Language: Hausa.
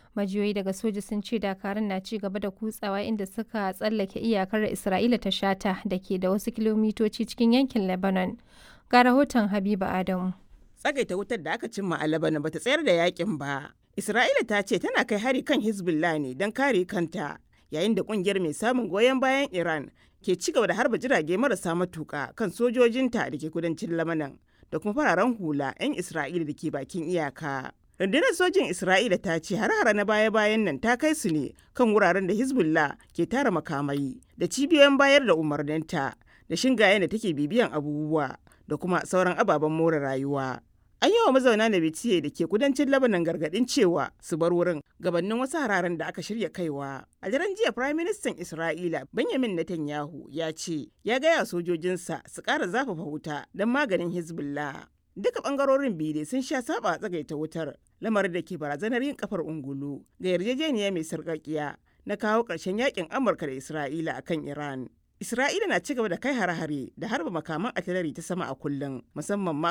Majiyoyi daga soja sun ce dakarun na ci gaba da kutsawa inda suka tsallake iyakar Isra'ila ta shata da ke da wasu kilomitoci cikin yankin Lebanon. Ga rahoton Habiba Adamu. Tsagaita wutar da aka cimma a Lebanon bata tsayar da yakin ba. Isra'ila ta ce tana kai hari kan Hezbollah ne don kare kanta yayin da kungiyar mai samun goyon bayan Iran ke ci gaba da harba jirage marasa matuka kan sojojinta da ke kudancin Lebanon da kuma fararen hula 'yan Isra'ila da ke bakin iyaka. rundunar sojin isra'ila ta ce har-hara na baya-bayan nan ta kai su ne kan wuraren da hezbollah ke tara makamai da cibiyoyin bayar da umarninta da shingayen da take bibiyan abubuwa da kuma sauran ababen more rayuwa an yi wa mazauna da bitiye da ke kudancin labanan gargadin cewa su bar wurin gabanin wasu hararen da aka shirya kaiwa a daren jiya prime minister isra'ila benjamin netanyahu ya ce ya gaya sojojinsa su ƙara zafafa wuta don maganin hezbollah duka bangarorin biyu sun sha saba tsagaita wutar lamarin da ke barazanar yin kafar ungulu ga yarjejeniya mai sarƙaƙiya na kawo ƙarshen yakin amurka da isra'ila a kan iran isra'ila na ci gaba da kai hare-hare da harba makaman atilari ta sama a kullum musamman ma